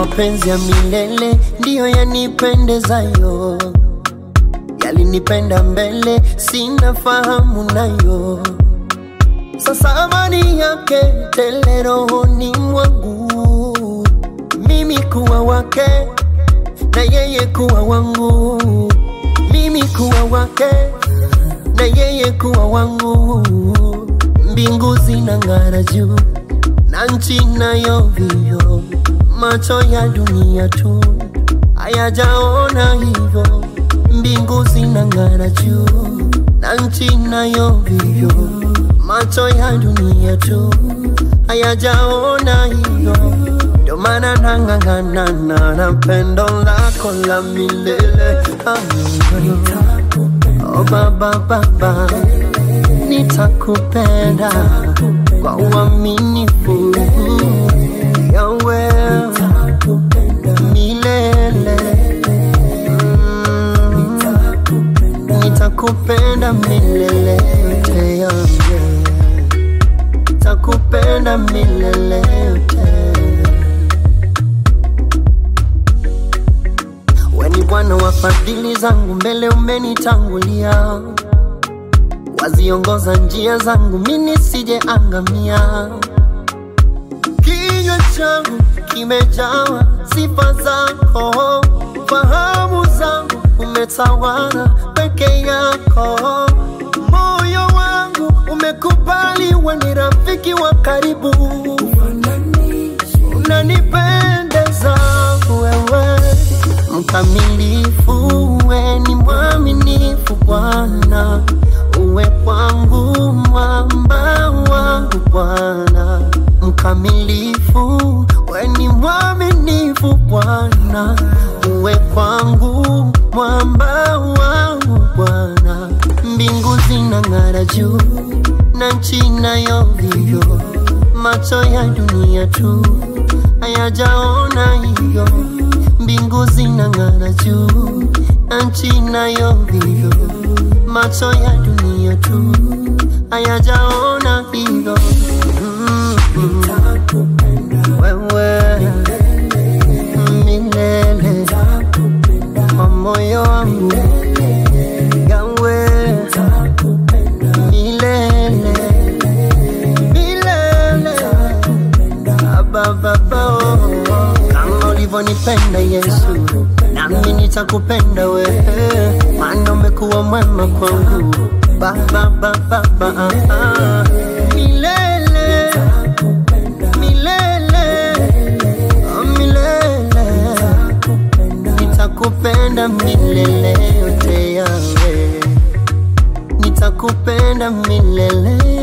mapenzi ya milele ndiyo yanipendezayo, yalinipenda mbele, sina fahamu nayo. Sasa amani yake tele rohoni mwangu, mimi kuwa wake na yeye kuwa wangu, mimi kuwa wake na yeye kuwa wangu. Mbingu zinang'ara juu na nchi nayo vio, macho ya dunia tu hayajaona hivyo. Mbingu zinang'ara juu na nchi nayo vio, macho ya dunia tu hayajaona hivyo. Ndio maana nang'ang'ana na pendo lako la milele. Amen. Oh baba baba, nitakupenda kwa uaminifu yawe milele. Mm, Nitakupenda milele yote yangu, nitakupenda milele yote. We ni Bwana wa fadhili zangu, mbele umenitangulia, waziongoza njia zangu, mimi nisije angamia. Kinywa changu kimejawa sifa zako, fahamu zangu umetawala peke yako, moyo wangu umekubali, we ni rafiki wa karibu, unanipendeza wewe mkamilifu, we ni mwaminifu Bwana, uwe kwangu mwamba wangu Bwana, mkamilifu, we ni mwaminifu Bwana, uwe kwangu mwamba wangu Bwana, mbingu zinang'ara juu na nchi nayo vivyo, macho ya dunia tu hayajaona hivyo mbingu zinang'ara juu na nchi nayo vivyo, macho ya dunia tu hayajaona hivyo. Mm, mm. Wewe milele kwa moyo wangu yawe milele milele Baba, kama ulivyonipenda Yesu, nami nitakupenda wewe, maana umekuwa mwema kwangu Baba, Baba, Baba, milele milele oh, milele nitakupenda milele yote yawe, nitakupenda milele